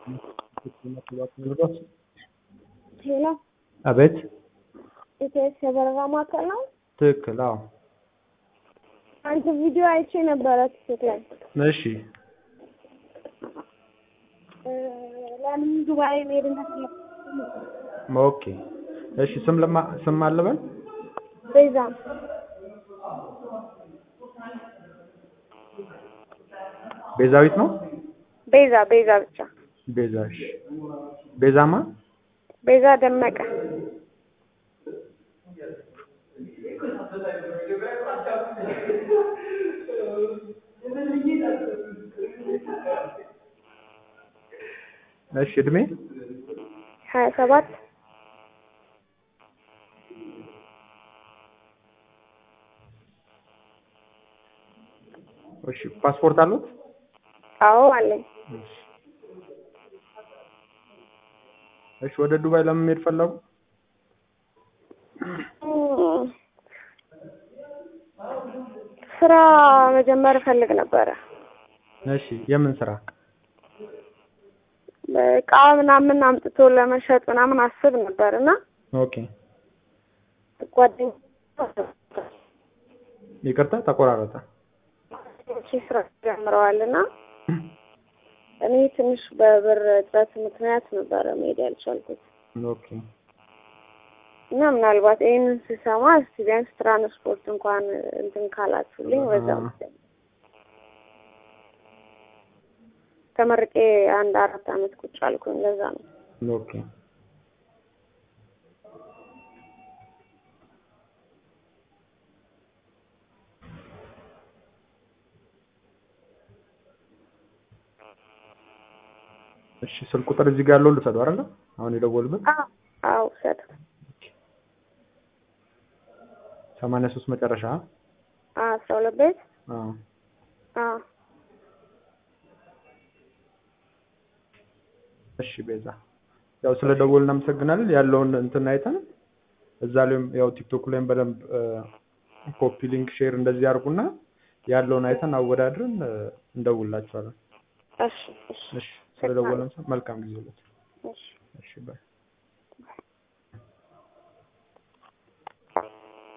ሄሎ አቤት ኢቴስ የበረራ ማዕከል ነው። ትክክል። አዎ አንተ ቪዲዮ አይቼ ነበረ ቲክቶክ ላይ እሺ እ፣ ለምን ዱባይ መሄድ እንደፈለኩ ኦኬ እሺ ስም ለማ ስም አለበል ቤዛ ቤዛዊት ነው ቤዛ ቤዛ ብቻ ቤዛ እሺ ቤዛማ ቤዛ ደመቀ እሺ እድሜ ሀያ ሰባት እሺ ፓስፖርት አሉት አዎ አለኝ። እሺ ወደ ዱባይ ለምን መሄድ ፈለጉ እም፣ ስራ መጀመር እፈልግ ነበረ። እሺ የምን ስራ እቃ ምናምን አምጥቶ ለመሸጥ ምናምን አስብ ነበር እና ኦኬ ጓደኞቼ ይቅርታ ተቆራረጠ ስራ ጀምረዋል እና እኔ ትንሽ በብር እጥረት ምክንያት ነበረ መሄድ ያልቻልኩት ኦኬ እና ምናልባት ይህንን ስሰማ እስቲ ቢያንስ ትራንስፖርት እንኳን እንትን ካላችሁልኝ በዛ አዎ። መሰለኝ። ተመርቄ አንድ አራት አመት ቁጭ አልኩኝ። ለዛ ነው ኦኬ እሺ ስልክ ቁጥር እዚህ ጋር ያለው ልውሰደው አይደለ አሁን የደወልበት አዎ አዎ ውሰድ። ሰማንያ ሶስት መጨረሻ አስራ ሁለት ቤት አዎ አዎ እሺ ቤዛ ያው ስለ ደወል እናመሰግናለን ያለውን እንትን አይተን እዛ ላይም ያው ቲክቶክ ላይም በደንብ ኮፒ ሊንክ ሼር እንደዚህ አድርጉና ያለውን አይተን አወዳድረን እ፣ እንደውላችኋለን እሺ እሺ እሺ ስለ ደወልን መልካም ጊዜ ሁለት እሺ እሺ ባይ